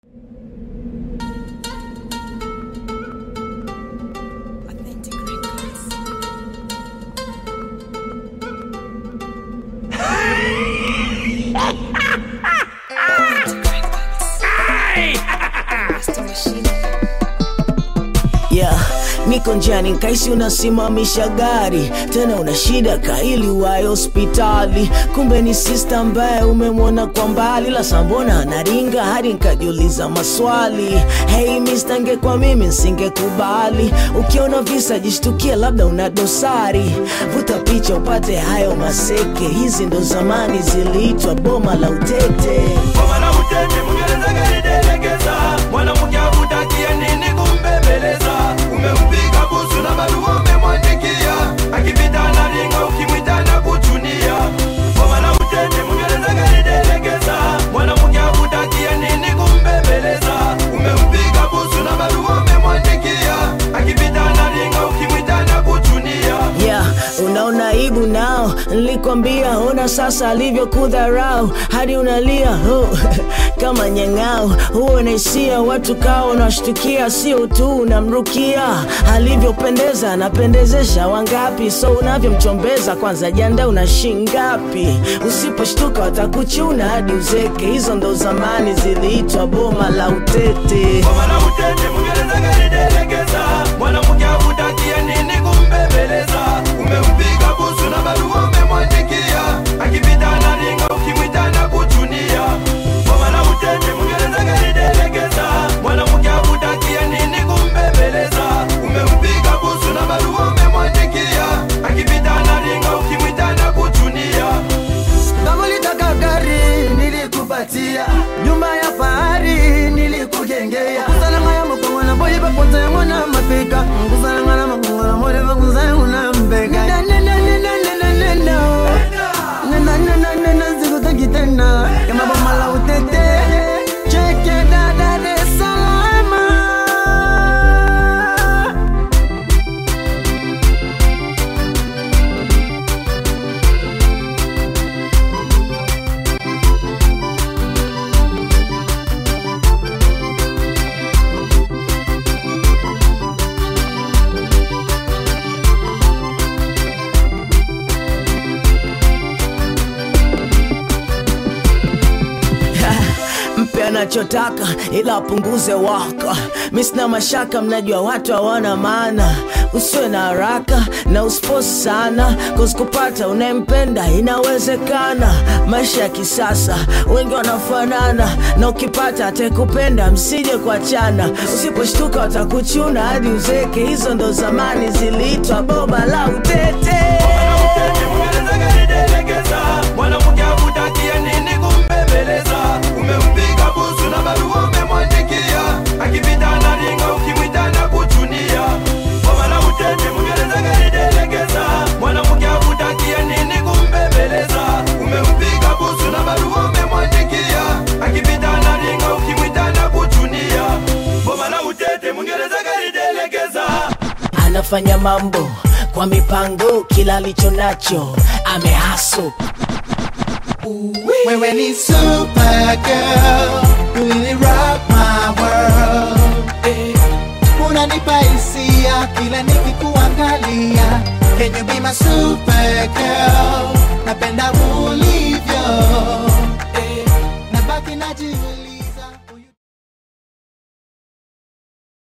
Authentic Records. Authentic Records. Master Machine. yeah. Niko njiani nkaisi unasimamisha gari tena una shida kaili wayo hospitali, kumbe ni sista ambaye umemwona kwa mbali, la sambona anaringa hadi nkajiuliza maswali. Hey mister, ngekwa mimi nsingekubali. Ukiona visa jishtukie, labda una dosari, vuta picha upate hayo maseke. Hizi ndo zamani ziliitwa boma la utete. Boma la utete Mwingereza kalidelekeza mwanamke akutakia nini kumbembeleza umempiga busu na barua umemwandikia akipita anaringa ukimwita na kuchunia Boma la utete Mwingereza kalidelekeza mwanamke akutakia nini kumbembeleza umempiga busu na barua umemwandikia akipita anaringa ukimwita na kuchunia yeah, unaona aibu nao, nilikwambia ona sasa alivyokudharau hadi unalia oh, kama nyang'au. Huo naisia watu kao unashtukia, sio tu unamrukia alivyopendeza, anapendezesha wangapi? So unavyomchombeza kwanza, janda una shingapi? Usiposhtuka watakuchuna hadi uzeke. Hizo ndo zamani ziliitwa boma la utete. Boma la utete Mwingereza kalidelekeza mwanamke akutakia nini kumbembeleza umempiga busu na barua umemwandikia akipita anaringa ukimwita na kuchunia Boma la utete Mwingereza kalidelekeza mwanamke akutakia nini kumbembeleza umempiga busu na barua umemwandikia akipita anaringa ukimwita na kuchunia Kama ulitaka gari nilikupatia, nyumba ya fahari nilikujengea, kusalama ya mkongo na boy papote ya mwana mafika, kusalama na mkongo na boy papote ya mwana mbega. Na na na na na na na na na na na na na na sikutaki tena kama boma la utete. Cheke dada Dar es Salaam. mpe anachotaka ila apunguze waka. Mi sina mashaka, mnajua watu hawana maana. Usiwe na haraka na usiposi sana, cause kupata unayempenda inawezekana. Maisha ya kisasa wengi wanafanana, na ukipata atakupenda, msije kuachana. Usiposhtuka watakuchuna hadi uzeke. Hizo ndo zamani ziliitwa boba la utete. Mwingereza kalidelekeza mwanamke akutakia nini kumbembeleza umempiga busu na barua umemwandikia akipita anaringa ukimwita na kuchunia Boma la utete Mwingereza kalidelekeza mwanamke akutakia nini kumbembeleza umempiga busu na barua umemwandikia akipita anaringa ukimwita na kuchunia Boma la utete Mwingereza kalidelekeza anafanya mambo kwa mipango, kila alicho nacho amehaso. Wewe ni super girl, you really rock my world. Eh, Unanipa hisia kila nikikuangalia. Can you be my super girl? Napenda ulivyo. Eh, Nabaki najiuliza